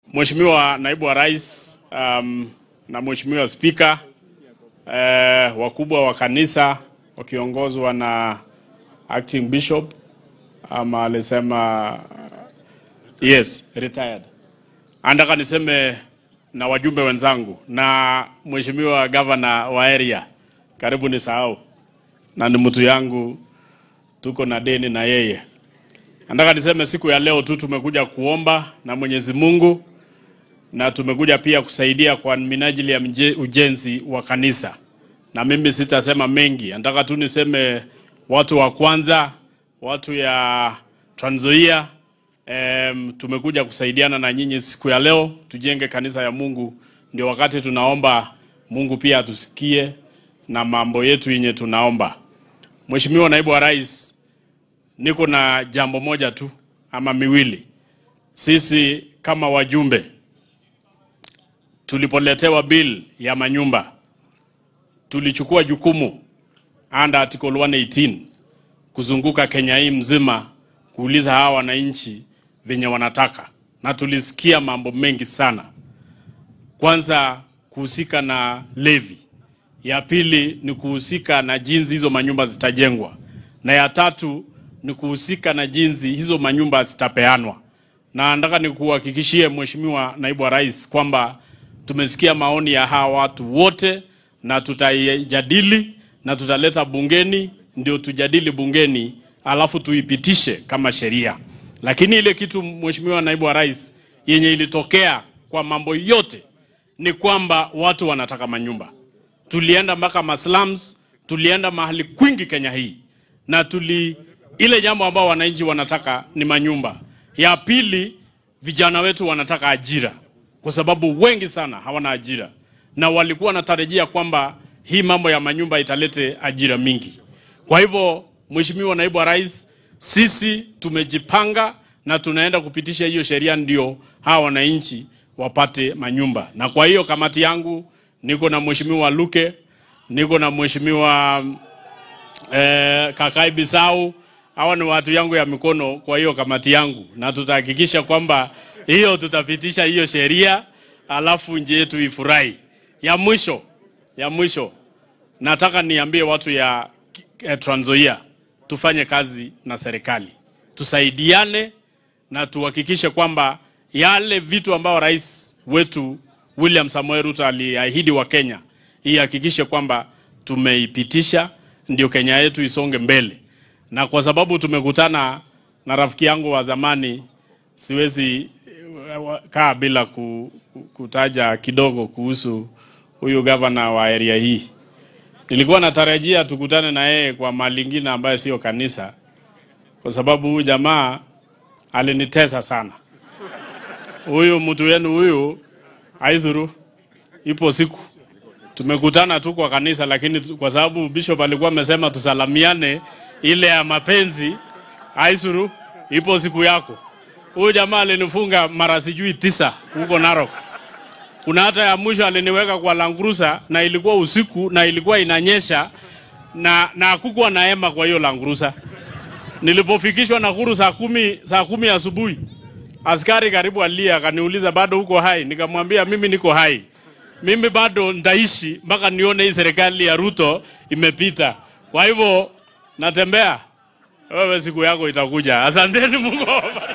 Mheshimiwa Naibu wa Rais um, na Mheshimiwa Spika eh, wakubwa wa kanisa wakiongozwa na acting bishop ama alisema yes retired. Andaka niseme na wajumbe wenzangu na Mheshimiwa Governor wa area, karibu nisahau, na ni mtu yangu, tuko na deni na yeye. Nataka niseme siku ya leo tu tumekuja kuomba na Mwenyezi Mungu na tumekuja pia kusaidia kwa minajili ya mje- ujenzi wa kanisa, na mimi sitasema mengi, nataka tu niseme watu wa kwanza, watu ya Trans Nzoia, em, tumekuja kusaidiana na nyinyi siku ya leo tujenge kanisa ya Mungu. Ndio wakati tunaomba Mungu pia atusikie na mambo yetu yenye tunaomba. Mheshimiwa Naibu wa Rais, niko na jambo moja tu ama miwili. Sisi kama wajumbe tulipoletewa bill ya manyumba tulichukua jukumu under article 118 kuzunguka Kenya hii mzima kuuliza hawa wananchi venye wanataka, na tulisikia mambo mengi sana. Kwanza kuhusika na levy, ya pili ni kuhusika na jinsi hizo manyumba zitajengwa, na ya tatu ni kuhusika na jinsi hizo manyumba zitapeanwa. Na nataka nikuhakikishie Mheshimiwa Naibu wa Rais kwamba tumesikia maoni ya hawa watu wote na tutaijadili na tutaleta bungeni, ndio tujadili bungeni, alafu tuipitishe kama sheria. Lakini ile kitu Mheshimiwa Naibu wa Rais, yenye ilitokea kwa mambo yote ni kwamba watu wanataka manyumba. Tulienda mpaka maslums, tulienda mahali kwingi Kenya hii, na tuli ile jambo ambao wananchi wanataka ni manyumba. Ya pili, vijana wetu wanataka ajira, kwa sababu wengi sana hawana ajira, na walikuwa wanatarajia kwamba hii mambo ya manyumba italete ajira mingi. Kwa hivyo, Mheshimiwa Naibu wa Rais, sisi tumejipanga na tunaenda kupitisha hiyo sheria, ndio hawa wananchi wapate manyumba. Na kwa hiyo kamati yangu niko na Mheshimiwa Luke, niko na Mheshimiwa eh, Kakai Bisau. Hawa ni watu yangu ya mikono kwa hiyo kamati yangu, na tutahakikisha kwamba hiyo tutapitisha hiyo sheria, alafu nchi yetu ifurahi. Ya mwisho, ya mwisho nataka niambie watu ya eh, Trans Nzoia tufanye kazi na serikali, tusaidiane na tuhakikishe kwamba yale vitu ambao rais wetu William Samoei Ruto aliahidi wa Kenya, ihakikishe kwamba tumeipitisha, ndio Kenya yetu isonge mbele. Na kwa sababu tumekutana na rafiki yangu wa zamani, siwezi eh, wa- kaa bila ku, ku- kutaja kidogo kuhusu huyu gavana wa area hii. Nilikuwa natarajia tukutane na yeye kwa mahali ingine ambayo sio kanisa, kwa sababu huyu jamaa alinitesa sana. Huyu mtu wenu huyu aidhuru, ipo siku tumekutana tu kwa kanisa, lakini tu- kwa sababu bishop alikuwa amesema tusalamiane ile ya mapenzi, aisuru, ipo siku yako. Huyu jamaa alinifunga mara sijui tisa huko Narok. Kuna hata ya mwisho aliniweka kwa langrusa na ilikuwa usiku na ilikuwa inanyesha na na hakukuwa na hema kwa hiyo langrusa. Nilipofikishwa Nakuru saa kumi, saa kumi asubuhi askari karibu alia akaniuliza bado uko hai? Nikamwambia mimi niko hai, mimi bado nitaishi mpaka nione hii serikali ya Ruto imepita. Kwa hivyo natembea, wewe siku yako itakuja. Asanteni, Mungu awabariki.